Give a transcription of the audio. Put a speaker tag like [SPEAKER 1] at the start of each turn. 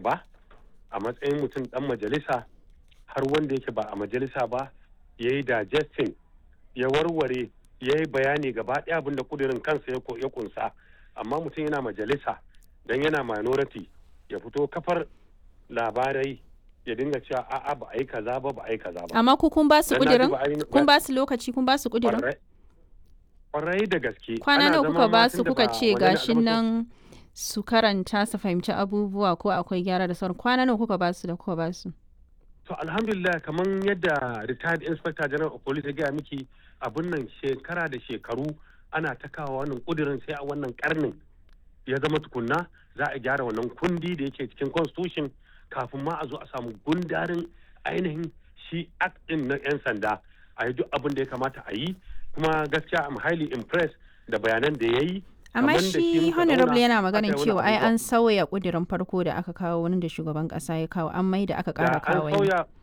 [SPEAKER 1] ba a matsayin mutum dan majalisa har wanda yake ba a majalisa ba ya yi digesting ya warware ya yi bayani gaba ɗaya abin da kudirin kansa ya kunsa amma mutum yana majalisa don yana minority ya fito kafar labarai ya dinga cewa a'a ba a yi kaza ba ba a yi kaza ba
[SPEAKER 2] amma ku kun ba su kudirin kun ba su lokaci kun ba su kudirin
[SPEAKER 1] kwarai da gaske
[SPEAKER 2] kwana nawa kuka ba su kuka ce gashin nan su karanta su fahimci abubuwa ko akwai gyara da sauran kwana nawa kuka ba su da kuka ba su
[SPEAKER 1] to alhamdulillah kamar yadda retired inspector general of police ya gaya miki abun nan shekara da shekaru ana ta kawo wannan kudirin sai a wannan karnin ya zama tukunna za a gyara wannan kundi da yake cikin constitution kafin ma a zo a samu gundarin ainihin shi act din na 'yan sanda a yi duk abin da ya kamata a yi kuma gaskiya am highly impressed da bayanan da ya yi
[SPEAKER 2] amma shi honorable yana maganin cewa ai an sauya kudirin farko da aka kawo wani da shugaban kasa ya kawo an mai da aka kara kawo
[SPEAKER 1] sauya